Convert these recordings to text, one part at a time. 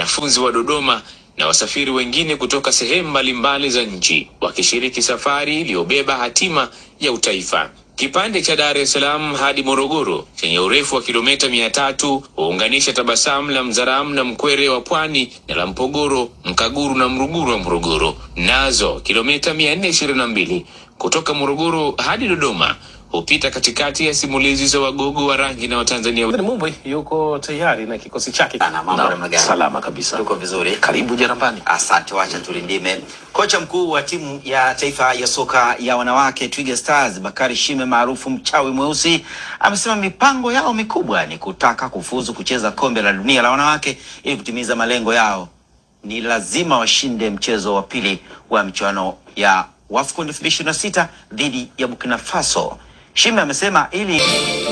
wanafunzi wa Dodoma na wasafiri wengine kutoka sehemu mbalimbali za nchi wakishiriki safari iliyobeba hatima ya utaifa. Kipande cha Dar es Salaam hadi Morogoro chenye urefu wa kilomita mia tatu huunganisha Tabasamu la Mzaramu na Mkwere wa Pwani na la Mpogoro, Mkaguru na Mruguru wa Morogoro, nazo kilomita mia nne ishirini na mbili kutoka Morogoro hadi Dodoma hupita katikati ya simulizi za wagogo wa rangi na Watanzania Ni Mumbwe yuko tayari na kikosi chake. Ana mambo Naam, namna gani? salama kabisa. Tuko vizuri. Karibu Jarambani. Asante, wacha tulindime. Kocha mkuu wa timu ya taifa ya soka ya wanawake Twiga Stars Bakari Shime maarufu mchawi mweusi amesema mipango yao mikubwa ni kutaka kufuzu kucheza kombe la dunia la wanawake ili kutimiza malengo yao. Ni lazima washinde mchezo wa pili wa michuano ya WAFCON 2026 dhidi ya Burkina Faso. Shime amesema ili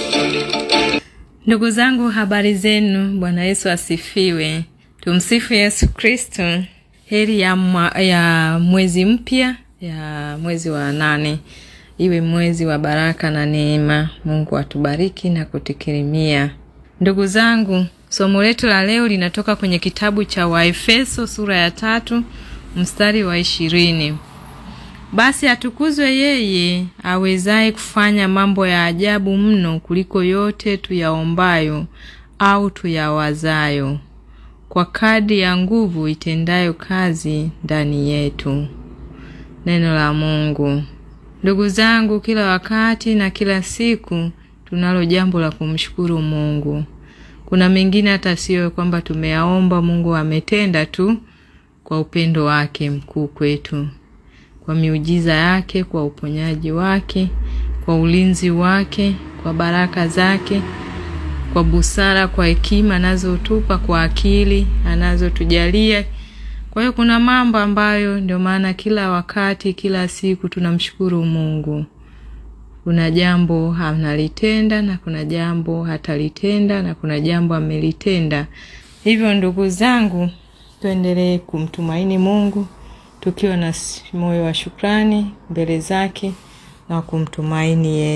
Ndugu zangu, habari zenu. Bwana Yesu asifiwe. Tumsifu Yesu Kristo. Heri ya, mwa, ya mwezi mpya ya mwezi wa nane iwe mwezi wa baraka na neema. Mungu atubariki na kutukirimia. Ndugu zangu, somo letu la leo linatoka kwenye kitabu cha Waefeso sura ya tatu mstari wa ishirini. Basi atukuzwe yeye awezaye kufanya mambo ya ajabu mno kuliko yote tuyaombayo au tuyawazayo, kwa kadri ya nguvu itendayo kazi ndani yetu. Neno la Mungu. Ndugu zangu, kila wakati na kila siku tunalo jambo la kumshukuru Mungu. Kuna mengine hata sio kwamba tumeyaomba, Mungu ametenda tu kwa upendo wake mkuu kwetu kwa miujiza yake, kwa uponyaji wake, kwa ulinzi wake, kwa baraka zake, kwa busara, kwa hekima anazotupa, kwa akili anazotujalia. Kwa hiyo kuna mambo ambayo ndio maana kila wakati, kila siku tunamshukuru Mungu. Kuna jambo analitenda na kuna jambo hatalitenda na kuna jambo amelitenda. Hivyo ndugu zangu, tuendelee kumtumaini Mungu tukiwa na moyo wa shukrani mbele zake na kumtumaini yeye.